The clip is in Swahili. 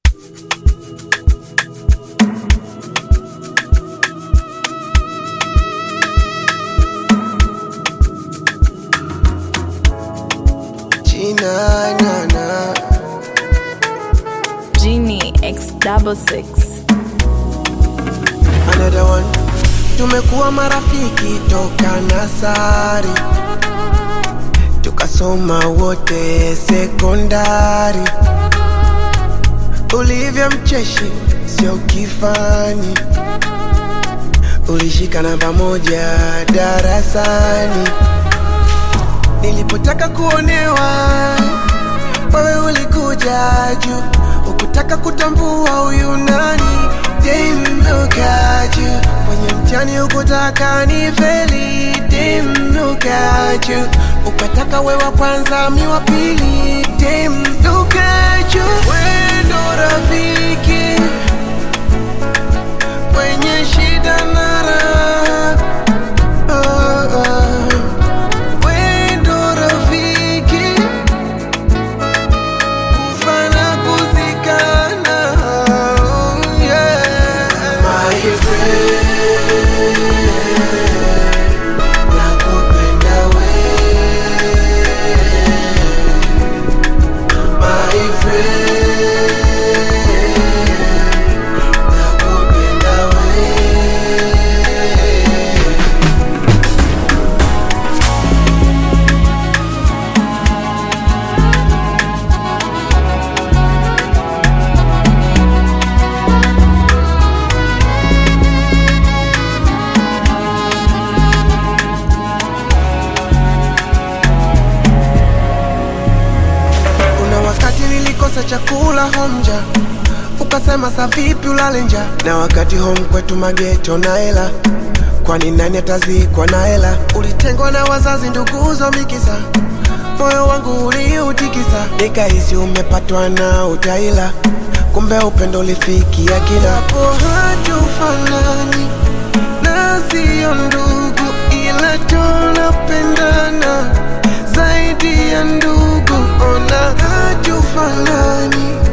Gina, na, na. Genie X double six. Another one. Tumekuwa marafiki toka nasari, tukasoma wote sekondari. Ulivyo mcheshi sio kifani, ulishikana pamoja darasani. Nilipotaka kuonewa, wewe ulikuja juu, ukutaka kutambua huyu nani. Damn, look at you. Kwenye mtihani ukutaka ni feli. Damn, look at you. Ukataka we wa kwanza mi wa pili. Damn, look at you. We ndo rafiki kwenye shida na raha. Oh, oh. We ndo rafiki kufa na kuzikana. Oh, yeah. My friend, nakupenda we. My friend, nakupenda we. Kuna wakati nilikosa chakula homja, ukasema sa vipi ulale nja, na wakati home kwetu mageto na hela, kwani nani atazikwa na hela? Ulitengwa na wazazi, nduguzo mikisa, moyo wangu uliutikisa, nikahisi umepatwa na utaila, kumbe upendo ulifikia kila hapo. Hatufanani na sio ndugu, ila tunapendana zaidi ya ndugu. Ona hatufanani